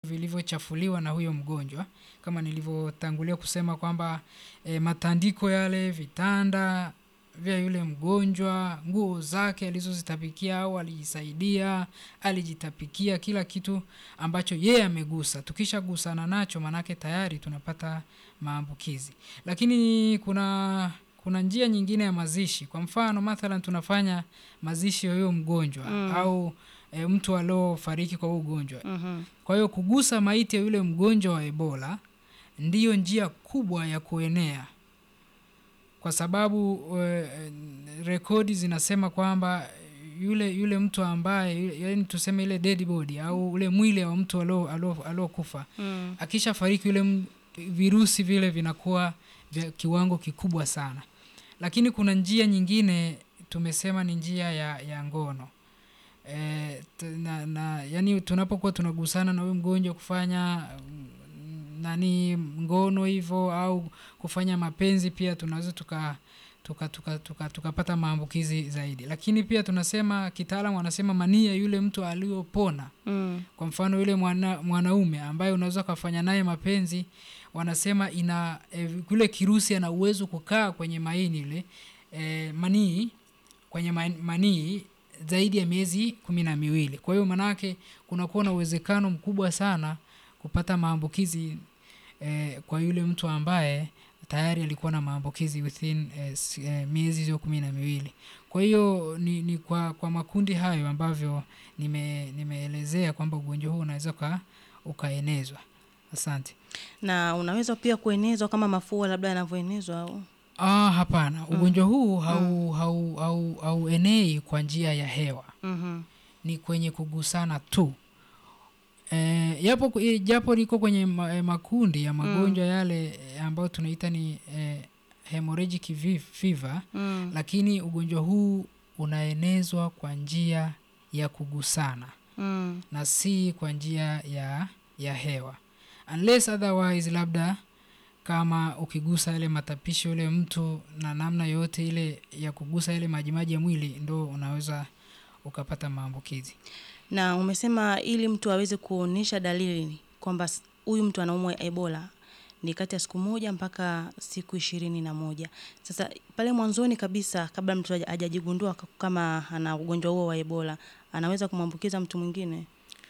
vilivyochafuliwa na huyo mgonjwa kama nilivyotangulia kusema kwamba e, matandiko yale vitanda vya yule mgonjwa nguo zake alizozitapikia au alijisaidia alijitapikia kila kitu ambacho yeye amegusa tukishagusana nacho manake tayari tunapata maambukizi lakini kuna kuna njia nyingine ya mazishi kwa mfano mathalan tunafanya mazishi ya huyo mgonjwa Mm. au e, mtu aliofariki kwa huo ugonjwa Mhm. kwa hiyo kugusa maiti ya yule mgonjwa wa Ebola ndiyo njia kubwa ya kuenea, kwa sababu uh, rekodi zinasema kwamba yule yule mtu ambaye yani tuseme ile dead body au ule mwili wa mtu alio- alio- aliokufa Mm. akisha fariki yule m- virusi vile vinakuwa vya kiwango kikubwa sana, lakini kuna njia nyingine tumesema ni njia ya, ya ngono e, na, na yani tunapokuwa tunagusana na huyu mgonjwa kufanya mm, nani ngono hivyo au kufanya mapenzi pia tunaweza tuka tukapata tuka, tuka, tukapata maambukizi zaidi lakini pia tunasema kitaalamu wanasema manii ya yule mtu aliyopona Mm. kwa mfano yule mwana, mwanaume ambaye unaweza ukafanya naye mapenzi wanasema ina e, yule kirusi ana uwezo kukaa kwenye maini ile e, manii kwenye ma- manii zaidi ya miezi kumi na miwili kwa hiyo manake kunakuwa na uwezekano mkubwa sana kupata maambukizi e, kwa yule mtu ambaye tayari alikuwa na maambukizi within eh, s- eh, miezi hiyo kumi na miwili kwa hiyo ni, ni kwa, kwa makundi hayo ambavyo nime, nimeelezea kwamba ugonjwa huu unaweza uka, ukaenezwa asante na unaweza pia kuenezwa kama mafua labda yanavyoenezwa au ah, hapana ugonjwa huu hau, hau, hau, hauenei kwa njia ya hewa Mhm. ni kwenye kugusana tu e, yapo e, japo liko kwenye ma, e, makundi ya magonjwa yale e, ambayo tunaita ni e, hemorrhagic vi- fever Mm. lakini ugonjwa huu unaenezwa kwa njia ya kugusana Mm. na si kwa njia ya ya hewa unless otherwise labda kama ukigusa yale matapishi yule mtu na namna yoyote ile ya kugusa yale majimaji ya mwili ndo unaweza ukapata maambukizi na umesema ili mtu aweze kuonyesha dalili kwamba s- huyu mtu anaumwa ebola ni kati ya siku moja mpaka siku ishirini na moja sasa pale mwanzoni kabisa kabla mtu haja- hajajigundua k- kama ana ugonjwa huo wa ebola anaweza kumwambukiza mtu mwingine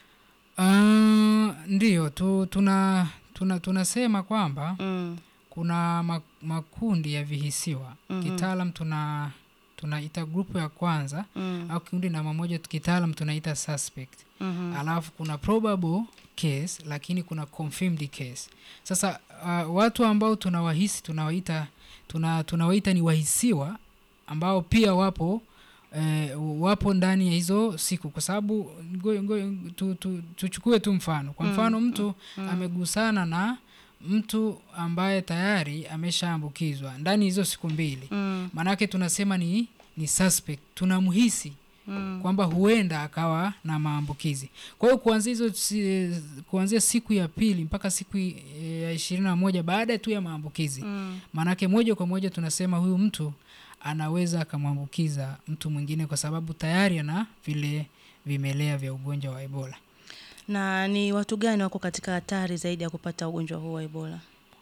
Uh, ndiyo tu, tuna, tuna tunasema kwamba mm. kuna ma- makundi ya vihisiwa Mhm. kitaalam tuna tunaita grupu ya kwanza Mm. au kikundi namba moja kitaalam tunaita suspect Mhm. alafu kuna probable case lakini kuna confirmed case sasa uh, watu ambao tunawahisi tunawaita tuna, tunawaita ni wahisiwa ambao pia wapo eh, wapo ndani ya hizo siku kwa sababu ngo- ngo- tu, tu, tuchukue tu mfano kwa Mm, mfano mtu amegusana na mtu ambaye tayari ameshaambukizwa ndani ya hizo siku mbili Mm. maanake tunasema ni ni suspect tunamhisi Mm. kwamba huenda akawa na maambukizi kwa hiyo kuanzia hizo si, kuanzia siku ya pili mpaka siku i- ya ishirini na moja baada tu ya maambukizi Mm. maanake moja kwa moja tunasema huyu mtu anaweza akamwambukiza mtu mwingine kwa sababu tayari ana vile vimelea vya ugonjwa wa ebola na ni watu gani wako katika hatari zaidi ya kupata ugonjwa huu wa ebola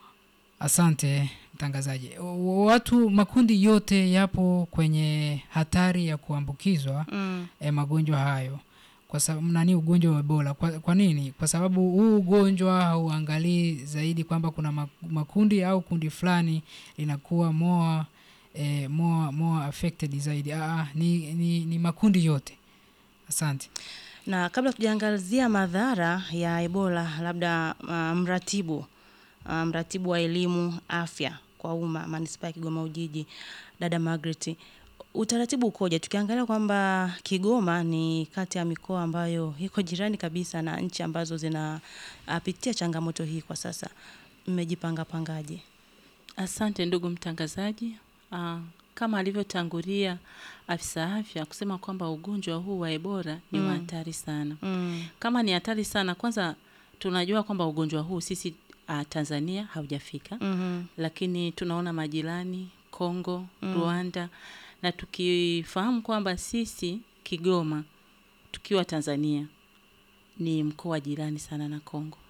asante mtangazaji W- watu makundi yote yapo kwenye hatari ya kuambukizwa mm. e, magonjwa hayo kwa sababu nani ugonjwa wa ebola kwa, kwa nini kwa sababu huu ugonjwa hauangalii zaidi kwamba kuna ma- makundi au kundi fulani linakuwa more, e, more, more affected zaidi Aa, ni, ni, ni makundi yote asante na kabla tujaangazia madhara ya ebola labda uh, mratibu uh, mratibu wa elimu afya kwa umma manispaa ya kigoma ujiji dada Margaret utaratibu ukoje tukiangalia kwamba kigoma ni kati ya mikoa ambayo iko jirani kabisa na nchi ambazo zinapitia changamoto hii kwa sasa mmejipanga pangaje Asante ndugu mtangazaji. Aa, kama alivyotangulia afisa afya kusema kwamba ugonjwa huu wa Ebola ni wa Mm. hatari sana. mm. Kama ni hatari sana, kwanza tunajua kwamba ugonjwa huu sisi uh, Tanzania haujafika, mm lakini tunaona majirani Kongo, Mm. Rwanda na tukifahamu kwamba sisi Kigoma tukiwa Tanzania ni mkoa jirani sana na Kongo.